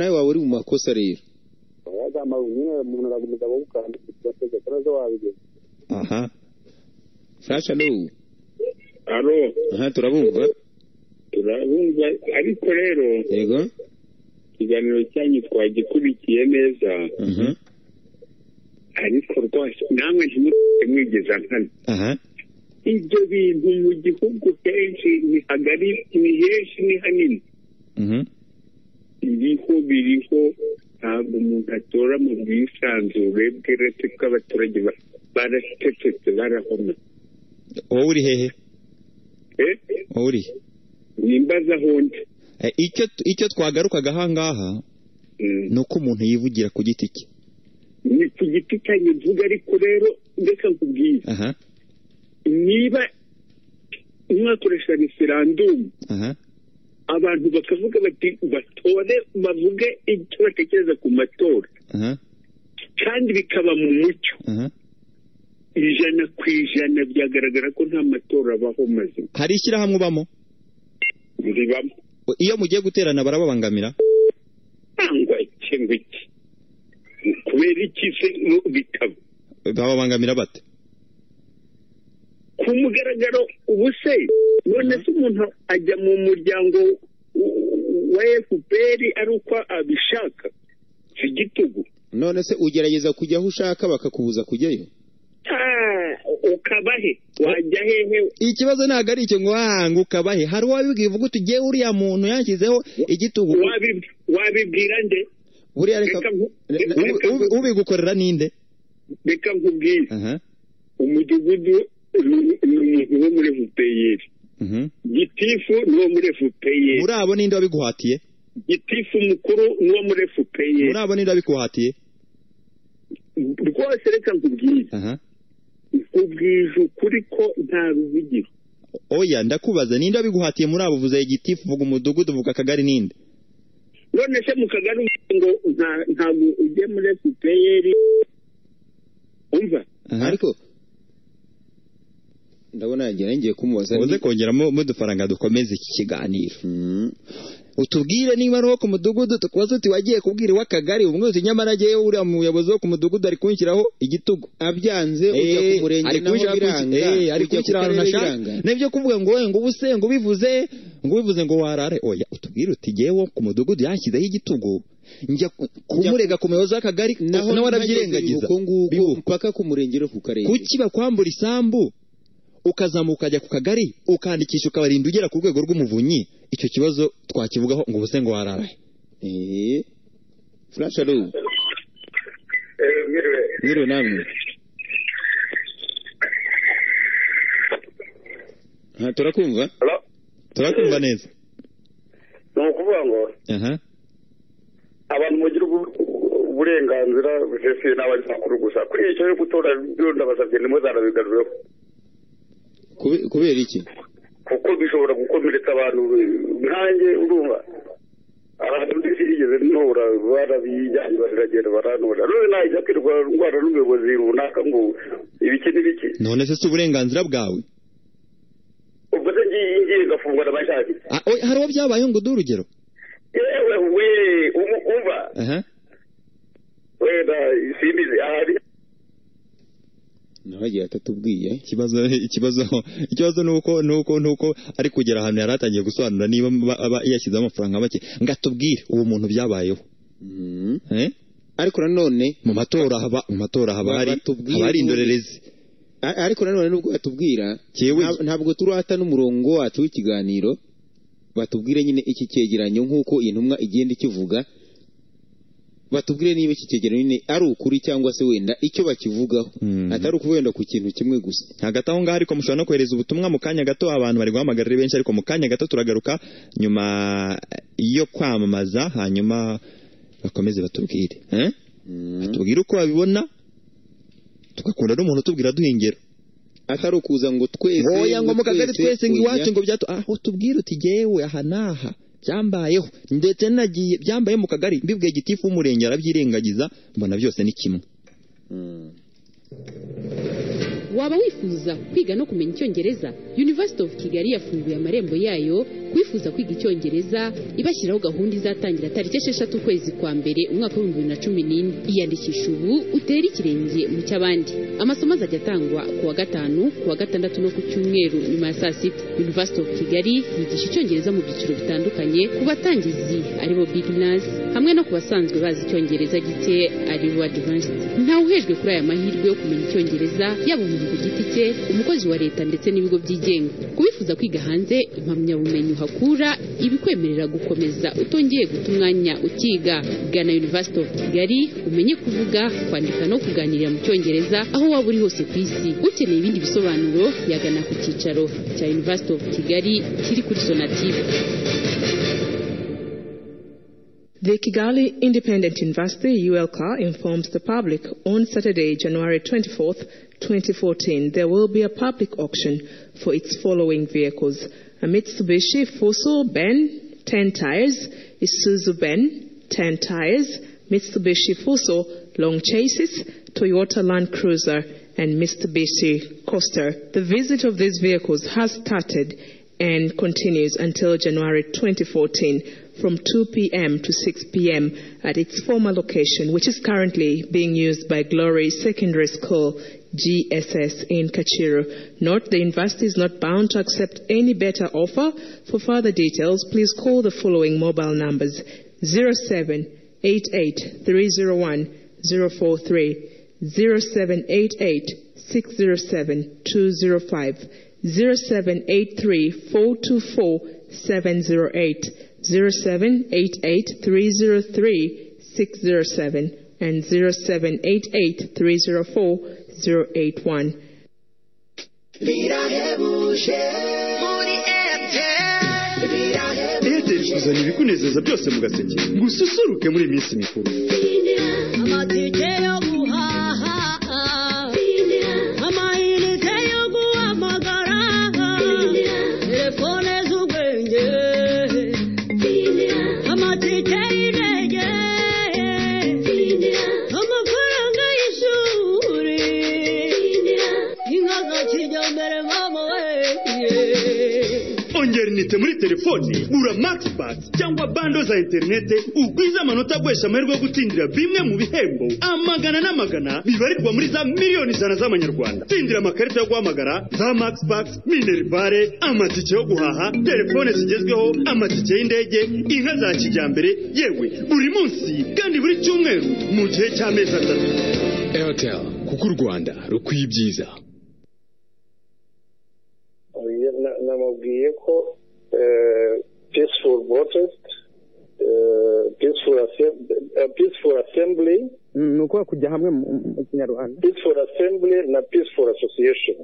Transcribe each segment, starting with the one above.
nawe waba uri mu makosa rero yagamba nyine umuntu araga umugabo w'ukandi bategeka neza wabigeza aha furasha n'ubu alo aha turabumva turabumva ariko rero yego ikiganiro cyanyu twagikurikiye neza aha ariko rwose namwe ntimutse mwigeza nkana aha ibyo bintu mu gihugu kenshi ni hagari ni henshi ni hanini mhm, biriho biriho ntabwo umuntu atora mu bwisanzure bw'irete bw'abaturage ba- baracecetse barahoma wowe uri hehe Eh, wowe uri he? nimbaza aho ndi Eh, icyo icyo twagarukaga aha ngaha Mm. ni uko umuntu yivugira ku giti cye ni ku giti cyanjye mvuga ariko rero reka nkubwire aha niba mwakoresha referandumu aha abantu bakavuga bati batore bavuge icyo batekereza ku matora aha kandi bikaba mu mucyo aha ijana ku ijana byagaragara ko nta matora abaho mazima hari ishyirahamwe ubamo ribamo iyo mugiye guterana barababangamira cyangwa iki ngo iki kubera iki se mu- bikaba bababangamira bate ku mugaragaro ubu se none se umuntu ajya mu muryango w- wa efuperi ari uko abishaka si igitugu none se ugerageza kujya aho ushaka bakakubuza kujyayo Ah, ukaba he wajya hehe ikibazo ntabwo ari icyo ngo hanga ukabahe hari uwabibwiye uvuga uti ugiye uriya muntu yanshyizeho igitugu Wabi- wabibwira nde buriya reka reka nku- re- re- reka ubi- nku- ubigukorera ninde reka nkubwire aha umudugudu ni ni umuntu wo muri efuperi mhm. gitifu ni uwo muri efuperi muri abo ninde wabiguhatiye gitifu mukuru ni uwo muri efuperi muri abo ninde wabiguhatiye rwose reka nkubwire aha nkubwije ukuri ko nta ruvugiro oya ndakubaza ninde wabiguhatiye muri abo vuza igitifu vuga umudugudu vuga akagari ninde none se mu kagari uvuga ngo nta- ntabwo ujya muri fpr umva aha ariko ndabona yagira ngiye kumubaza uze ni- kongeramo udufaranga dukomeze iki kiganiro Mm. utubwire niba ari uwo ku mudugudu tukubaza uti wagiye kubwira uw'akagari ubu mwese nyamara agiye uriya muyobozi wo ku mudugudu ari kunshyiraho igitugu abyanze ujya ku Eh, murenge ari naho kunshyira ku- biranga eh, ari ujya ku kunshyira ahantu karere ntashaka biranga. nibyo kuvuga ngo we ngo ubuse ngo ubivuze ngo ubivuze ngo warare oya utubwire uti jyewe ku mudugudu yanshyizeho igitugu njya ku- kumurega ku muyobozi w'akagari naho nawe arabyirengagiza uko nguko Bibuka. mpaka ku murenge no ku karere kuki bakwambura isambu ukazamuka ukajya ku kagari ukandikisha ukabarinda ugera ku rwego rw'umuvunyi icyo kibazo twakivugaho ngo ubuse ngo wararahe Eh. furasha rubu rero namwe Aha, turakumva turakumva neza ni ukuvuga ngo aha abantu bagira ubu- uburenganzira busesuye n'abanyamakuru gusa kuri icyo cyo gutora byo ndabasabye nimwe zarabigarureho Kube- kubera iki kuko bishobora gukomeretsa abantu nkanjye urumva abantu ntibigeze ntora barabijyanye baragenda barantora none najya kwirwa ndwara n'ubuyobozi runaka ngo ibiki n'ibiki none se si uburenganzira bwawe ubwo se ngiye ngiye ngafungwa n'abashaki Ah, oya, hari uwo byabayeho ngo duhe urugero yewe we umu- umva aha wenda simbizi ahari naho agiye atatubwiye ikibazo ikibazo ikibazo nuko nuko nuko ari kugera ahantu yari atangiye gusobanura niba ba- aba yashyizeho amafaranga make ngatubwire uwo muntu byabayeho Mm. eh? ariko nanone mu matora haba mu matora haba hari Batubwire haba hari ubundi. indorerezi a- ariko nanone nubwo batubwira Jewe- nta- ntabwo turata n'umurongo wacu w'ikiganiro batubwire nyine iki cyegeranyo nk'uko iyi ntumwa igenda ikivuga batubwire niba iki cyegeranyo nyine ari ukuri cyangwa se wenda icyo bakivugaho Mm. atari ukuba wenda ku kintu kimwe gusa hagati aho ngaho ariko mushobora no kohereza ubutumwa mu kanya gato abantu bari guhamagara ari benshi ariko mu kanya gato turagaruka nyuma yo kwamamaza hanyuma bakomeze batubwire eh? batubwire uko babibona tugakunda n'umuntu utubwira duha ingero atari ukuza ngo twese oya ngo mu kagari twese ngo oya. iwacu ngo byatu aho tubwire uti jyewe aha n'aha byambayeho ndetse nagiye byambaye mu kagari mbibwiye gitifu w'umurenge arabyirengagiza mbona byose ni kimwe Mm. waba wifuza kwiga no kumenya icyongereza university of kigali yafunguye amarembo yayo kwifuza kwiga icyongereza ibashyiraho gahunda izatangira tariki esheshatu ukwezi kwa mbere umwaka w'ibihumbi bibiri na cumi n'ine iyandikisha ubu utere ikirenge mu cy'abandi amasomo azajya atangwa ku wa gatanu ku wa gatandatu no ku cyumweru nyuma ya saa sita university of kigali yigisha icyongereza mu byiciro bitandukanye ku batangizi aribo beginners hamwe no ku basanzwe bazi icyongereza gike aribo advanced ntawe uhejwe kuri aya mahirwe yo kumenya icyongereza yaba umuntu ku giti cye umukozi wa leta ndetse n'ibigo byigenga kubifuza kwiga hanze impamyabumenyi uhakura ibikwemerera gukomeza utongeye guta umwanya ukiga gana university of kigali umenye kuvuga kwandika no kuganirira mu cyongereza aho waba uri hose ku isi ukeneye ibindi bisobanuro yagana ku cyicaro cya university of kigali kiri kuri sonatube The Kigali Independent University ULCA informs the public on Saturday, January 24th, 2014, there will be a public auction for its following vehicles: a Mitsubishi Fuso Ben 10 tires, Isuzu Ben 10 tires, Mitsubishi Fuso long chassis, Toyota Land Cruiser, and Mitsubishi Coaster. The visit of these vehicles has started and continues until January 2014 from 2 p.m. to 6 p.m. at its former location, which is currently being used by Glory Secondary School, GSS, in Kachiru. Note the university is not bound to accept any better offer. For further details, please call the following mobile numbers 0788 301 043 0788 607 205 0783-424-708, 0788-303-607, and 0788-304-081. airtel ikuzanira ibikunezeza byose mu gaseke gususuruke muri iyi minsi mikuru amatike yo guhaha amayinite yo guhamagara telefone z'ubwenge amatike y'indege amafaranga y'ishuri inka za kijyambere mama we ongera inite muri telefone gura maxipasi cyangwa bando za interinete ugwize amanota aguhesha amahirwe yo gutsindira bimwe mu bihembo amagana n'amagana bibarirwa muri za miliyoni ijana z'amanyarwanda tsindira amakarita yo guhamagara za maxipasi minerivare amatike yo guhaha telefone zigezweho amatike y'indege inka za kijyambere yewe buri munsi kandi buri cyumweru mu gihe cy'amezi atatu airtel kuko u rwanda rukwiye ibyiza Oya, na- namubwiye ko eh, peaceful protest eh, peaceful assembly, peaceful assembly ni ukuvuga kujya hamwe mu mu kinyarwanda peaceful assembly na peaceful association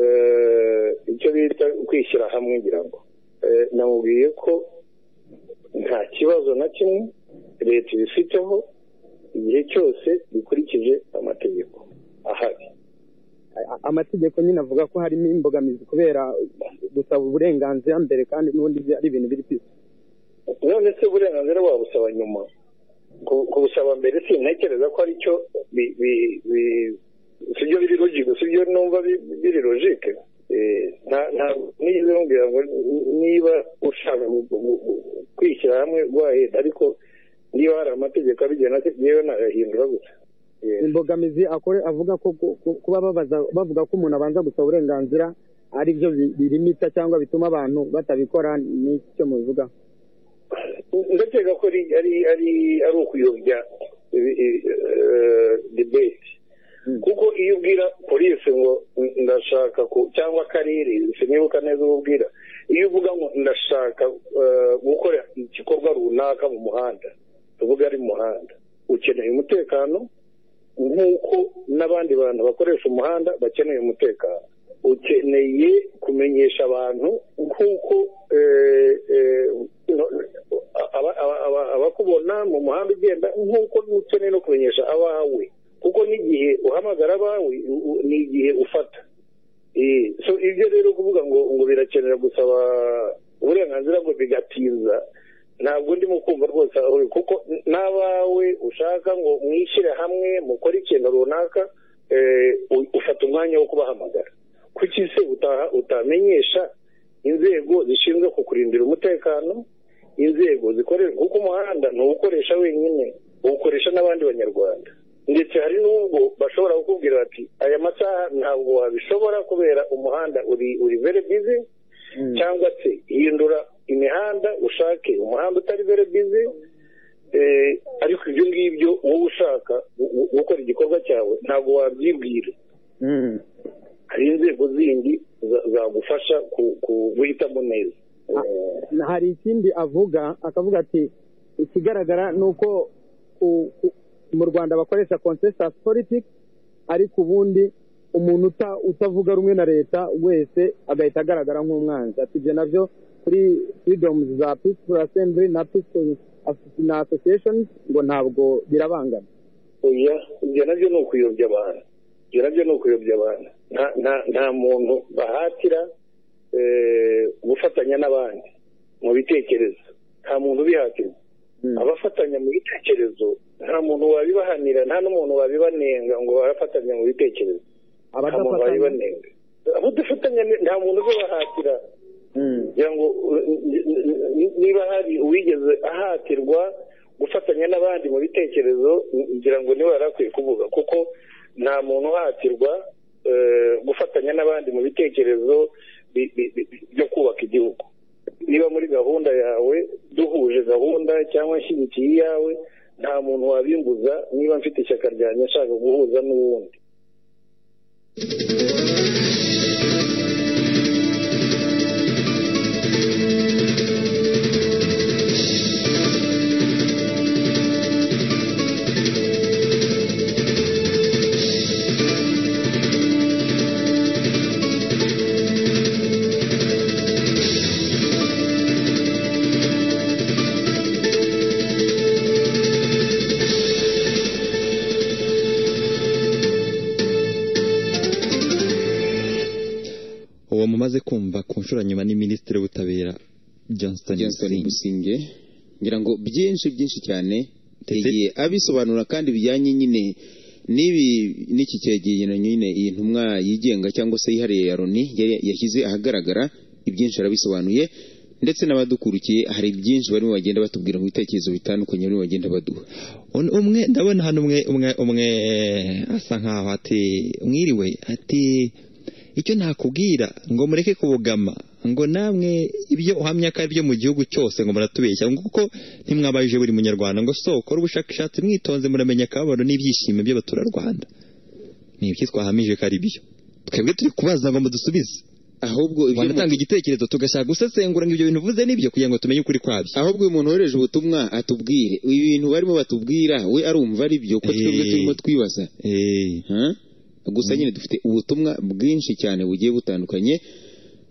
Eh, icyo bita kwishyira hamwe ngira ngo Eh, namubwiye ko nta kibazo na kimwe leta ibifiteho igihe cyose bikurikije amategeko ahari A- amategeko nyine avuga ko harimo imbogamizi kubera gusaba uburenganzira mbere kandi n'ubundi bya- ari ibintu biri kwisi none se uburenganzira wabusaba nyuma Ku- kubusaba mbere sintekereza ko aricyo bi- bi- bi- sibyo biri logike sibyo numva bi- biri logike Eh, nta- nta- nigeze mbwira ngo n- niba ushaka gu- gu- gu- kwishyira hamwe wahita ariko niba hari amategeko abigena se yewe nagahindura gusa Eh, imbogamizi akore avuga ko ku- ku- kuba babaza bavuga ko umuntu abanza gusaba uburenganzira ari byo bi- birimita cyangwa bituma abantu batabikora ni iki cyo mubivuga ndakeka ko ari ari ari ari ukuyobya ibi- i- eh, debate kuko iyo ubwira polisi ngo "N- ndashaka ku- cyangwa akarere sinibuka neza uwo ubwira iyo uvuga ngo ndashaka eh, gukora igikorwa runaka mu muhanda tuvuga ari mu muhanda ukeneye umutekano nk'uko n'abandi bantu bakoresha umuhanda bakeneye umutekano ukeneye kumenyesha abantu nk'uko eh, eh, no- aba- aba- aba- abakubona mu muhanda ugenda nk'uko ukeneye no kumenyesha abawe kuko n'igihe uhamagara abawe u- u- ni igihe ufata Eh, so ibyo rero kuvuga ngo ngo birakenera gusaba uburenganzira ngo bigatinza ntabwo ndimo kumva rwose aho uri, kuko n- n'abawe ushaka ngo mwishyire hamwe mukore ikintu runaka eh, u- ufata umwanya wo kubahamagara kuki se utaha utamenyesha inzego zishinzwe kukurindira umutekano inzego zikorera kuko umuhanda ntuwukoresha wenyine uwukoresha n'abandi banyarwanda ndetse hari n'ubwo bashobora kukubwira bati aya masaha ntabwo wabishobora kubera umuhanda uri uri very busy cyangwa se hindura imihanda ushake umuhanda utari very busy eh, ariko ibyo ngibyo wowe ushaka gu- gu- gukora igikorwa cyawe ntabwo wabyibwira hari inzego zindi za- zagufasha ku- ku- guhitamo neza hari ikindi avuga akavuga ati ikigaragara ni uko ku- ku- mu rwanda bakoresha consensus politics ariko ubundi umuntu uta- utavuga rumwe na leta wese agahita agaragara nk'umwanzi ati ibyo nabyo kuri freedoms za peaceful assembly na peaceful as- na associations ngo ntabwo birabangana oya ibyo nabyo ni ukuyobya abantu ibyo nabyo ni ukuyobya abantu nta nta- nta muntu bahatira eh, gufatanya n'abandi mu bitekerezo nta muntu ubihatirwa abafatanya mu bitekerezo nta muntu wabibahanira nta n'umuntu wabibanenga ngo barafatanya mu bitekerezo nta muntu Abadafatanya? wabibanenga abadafatanya ni- nta muntu ubibahatira kugira ngo uh, n- n- n- niba hari uwigeze ahatirwa gufatanya n'abandi mu bitekerezo n- ngira ngo niwe yari akwiye kuvuga kuko nta muntu uhatirwa eh, gufatanya n'abandi mu bitekerezo bi- bi- bi- bi- byo kubaka igihugu niba muri gahunda yawe duhuje gahunda cyangwa nshyigikiye iyawe nta muntu wabimbuza niba mfite ishyaka ryanjye nshaka guhuza n'uwundi uwo mumaze kumva ku nshuro nyuma ni minisitiri w'ubutabera johnston Johnston musinge ngira ngo byinshi byinshi cyane yagiye abisobanura kandi bijyanye nyine n'ibi n'iki cyegeranyo nyine iyi ntumwa yigenga cyangwa se yihariye ya Loni yari yashyize ahagaragara ibyinshi arabisobanuye ndetse n'abadukurikiye hari byinshi barimo bagenda batubwira mu bitekerezo bitandukanye barimo bagenda baduha Un- umwe ndabona hano umwe umwe umwe asa nkaho ati mwiriwe ati icyo nakubwira ngo mureke kubugama ngo namwe ibyo uhamya ko ari byo mu gihugu cyose ngo muratubeshya ngo kuko ntimwabajije buri munyarwanda ngo so kora ubushakashatsi mwitonze muramenya akababaro n'ibyishimo by'abaturarwanda ni ibyo twahamije ko ari byo twebwe turi kubaza ngo mudusubize ahubwo ibyo wanatanga igitekerezo tugashaka gusesengura ngo ibyo bintu uvuze nibyo kugira ngo tumenye ukuri kwabyo ahubwo uyu muntu wohereje ubutumwa atubwire ibintu barimo batubwira we arumva ari byo kuko twebwe Eh. turimo twibaza Eh. Huh? gusa nyine dufite ubutumwa bwinshi cyane bugiye butandukanye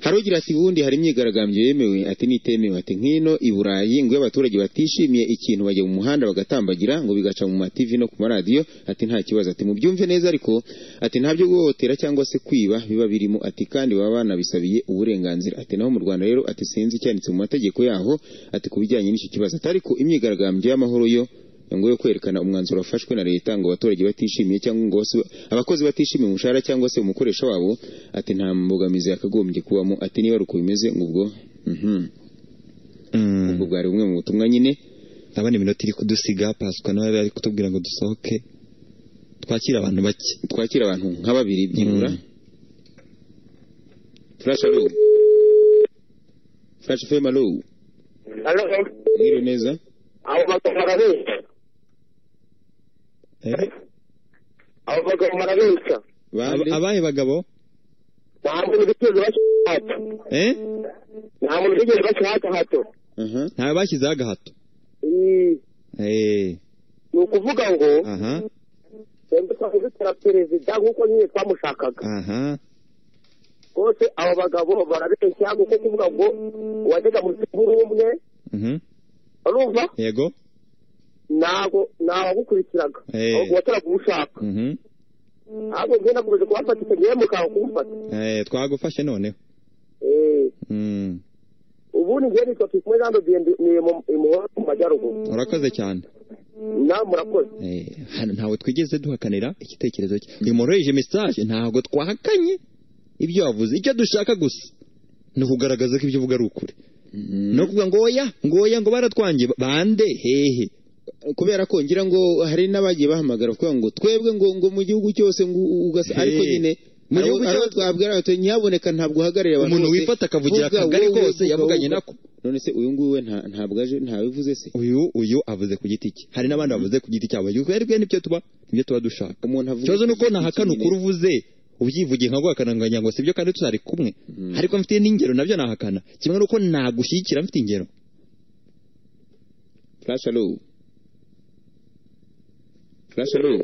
hari ugira ati ubundi hari imyigaragambyo yemewe ati nitemewe ati nk'ino i burayi ngo iyo abaturage batishimiye ikintu bajya mu muhanda bagatambagira ngo bigaca mu mativi no ku maradiyo ati nta kibazo ati mubyumve neza ariko ati nta byo guhohotera cyangwa se kwiba biba birimo ati kandi baba banabisabiye uburenganzira ati naho mu rwanda rero ati sinzi icyanditse mu mategeko yaho ati ku bijyanye n'icyo kibazo ati ariko imyigaragambyo y'amahoro yo ngo yo kwerekana umwanzuro wafashwe na leta ngo abaturage batishimiye cyangwa ngo bose- abakozi batishimiye umushahara cyangwa se umukoresha wabo ati nta mbogamizi yakagombye kubamo ati niba ari uko bimeze ngo ubwo mhm. ubwo bwari bumwe mu butumwa nyine ndabona iminota iri kudusiga pasika nawe ari kutubwira ngo dusohoke twakira abantu bake twakira abantu nka babiri byibura furashi alo furashi femu alo mwiriwe neza abo bagabo barabeshya Eh? abo bagabo barabeshya Aba- abahe bagabo nta muntu bigeze bashyira Eh? nta muntu bigeze bashyira hato ntawe bashyizeho agahato Eh, Eh, ni ukuvuga ngo aha twembi twari dutera perezida nk'uko nyine twamushakaga aha rwose abo bagabo barabeshya kuko kuvuga ngo wajyaga mu buri umwe mhm. urumva yego ntabwo ntawagukurikiraga Eh. ahubwo wateraga uwo ushaka Mhm. ahubwo njye nakomeje kubafata icyo gihe mukanga kumufata Eh, twagufashe noneho Eh, Mm, ubundi njye nitwa tukumwe jean de dieu ni mu- i muhora mu majyaruguru urakoze cyane namwe murakoze Eh, hano ntabwo twigeze duhakanira igitekerezo cye uyu moroheje message ntabwo twahakanye ibyo wavuze icyo dushaka gusa ni ukugaragaza ko ibyo uvuga ari ukuri no kuvuga ngo oya ngo oya ngo baratwangiye bande hehe kubera ko ngira ngo hari n'abagiye bahamagara kuvuga ngo twebwe ngo ngo mu gihugu cyose ngo u- ugasa Hey. ariko nyine Mu mu gihugu gihugu cyose twabwira bati ntihaboneka ntabwo uhagarariye abantu Umuntu bose, wifata akavugira vuga akagari wowe, kose vuga yavuganye wowe. nako. none se uyu nguyu we nta- ntabwo aje ntabivuze se uyu uyu avuze ku giti cye hari n'abandi bavuze ku giti cyabo twebwe nibyo tuba nibyo tuba dushaka umuntu avuga ikibazo ni uko iki nahakana nyine. ukuri uvuze ubyivugiye nka guhakananganya ngo sibyo kandi tutari kumwe ariko mfite n'ingero nabyo nahakana kimwe n'uko nagushyigikira mfite ingero flash hello flash hello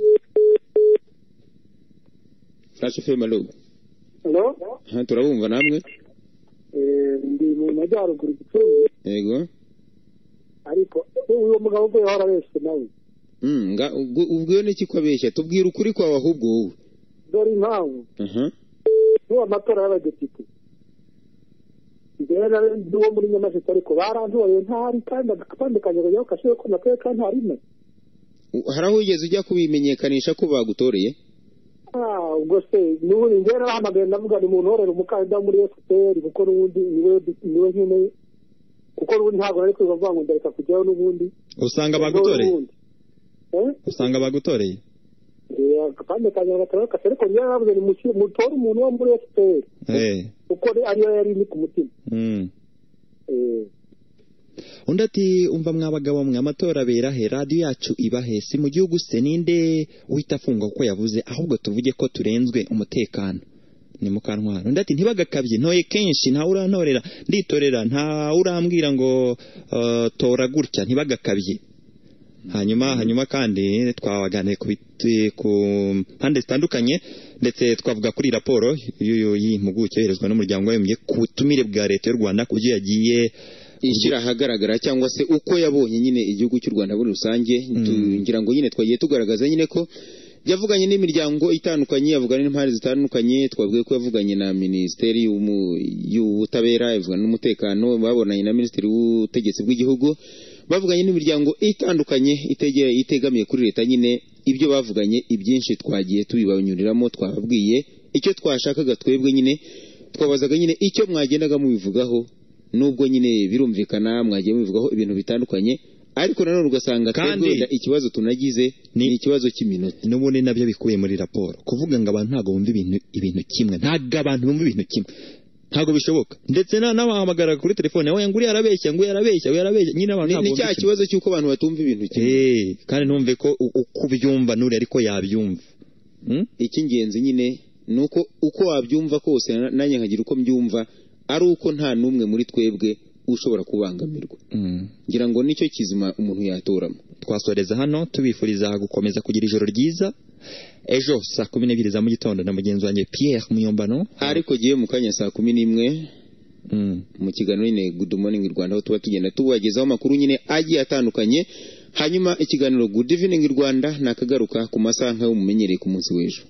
flash fm hello Hello? aha turabumva namwe Eh, ndi mu majyaruguru gicumbi yego ariko uwo mugabo uvuye aho arabeshye nawe Mm, nga- ubwo ubwo iyo ni iki ko abeshya tubwira ukuri kwawe ahubwo wowe dore impamvu aha n'uwo amatora y'abadepite njyewe nari nzi uwo muri nyamasheke ariko barantoye ntahari kandi agapandukanye ngo yaho kashiwe ko nakaye kandi ntarimo U- hari aho wigeze ujya kubimenyekanisha ko bagutoreye Ah, ubwo se n'ubundi njyewe narahamagaye ndavuga ni umuntu uhorera umukandida wo muri fpr kuko n'ubundi niwe niwe nyine kuko n'ubundi ntabwo nari kwiba avuga ngo ndareka kujyaho n'ubundi usanga bagutoreye N'ubundi. Eh? usanga bagutoreye akandi kanyaga gatatu kase ariko njyewe naravuze ni musi- mutore umuntu wo muri fpr Eh, kuko ari- ariyo yari iri ku mutima mm. Eh, undi ati umva mwa bagabo mwe amatora aberahe radiyo yacu ibahe si mu gihugu se ninde uhita afungwa kuko yavuze ahubwo tuvuge ko turenzwe umutekano ni mukantwara undi ati ntibagakabye ntoye kenshi ntawe urantorera nditorera ntawe urambwira ngo eh, tora gutya ntibagakabye hanyuma hanyuma kandi twaganiriye ku biti- ku mpande zitandukanye ndetse twavuga kuri raporo y'uyu y'impuguke yoherezwa n'umuryango w'abibumbye ku butumire bwa leta y'u rwanda ku byo yagiye ishyira ahagaragara cyangwa se uko yabonye nyine igihugu cy'u rwanda muri rusange tu- ngira ngo nyine twagiye tugaragaza nyine ko yavuganye n'imiryango itandukanye yavuganye n'impande zitandukanye twavuga ko yavuganye na minisiteri y'umu- y'ubutabera yavuganye n'umutekano babonanye na minisitiri w'ubutegetsi bw'igihugu bavuganye n'imiryango itandukanye itege- itegamiye kuri leta nyine ibyo bavuganye ibyinshi twagiye tubibanyuriramo twababwiye icyo twashakaga twebwe nyine twabazaga nyine icyo mwagendaga mubivugaho nubwo nyine birumvikana mwagiye mubivugaho ibintu bitandukanye ariko nanone ugasanga twebwe Kandi- wenda ikibazo tunagize ni ikibazo cy'iminota n'ubundi nabyo bikubiye muri raporo kuvuga ngo abantu ntabwo bumva ibintu ibintu kimwe ntabwo abantu bumva ibintu kimwe ntabwo bishoboka ndetse na- n'abahamagara kuri telefone we ngo uriya arabeshya ngo uriya arabeshya uriya arabeshya nyine abantu Ni- ntabwo ni bumva cya kimwe. kibazo cy'uko abantu batumva ibintu kimwe Eh, kandi ntumve ko u- uko ubyumva n'uri ariko yabyumva icy'ingenzi nyine ni uko uko wabyumva kose na- nanjye nkagira uko mbyumva ari uko nta n'umwe muri twebwe ushobora kubangamirwa ngira ngo nicyo kizima umuntu yatoramo twasoreza hano tubifuriza gukomeza kugira ijoro ryiza ejo saa kumi n'ebyiri za mu gitondo na mugenzi wanjye Pierre Muyombano ariko gihe mu kanya saa kumi n'imwe mu kiganiro nyine good morning rwanda aho tuba tugenda tubagezaho amakuru nyine agiye atandukanye hanyuma ikiganiro good evening rwanda nakagaruka ku masaha nk'ayo mumenyereye ku munsi w'ejo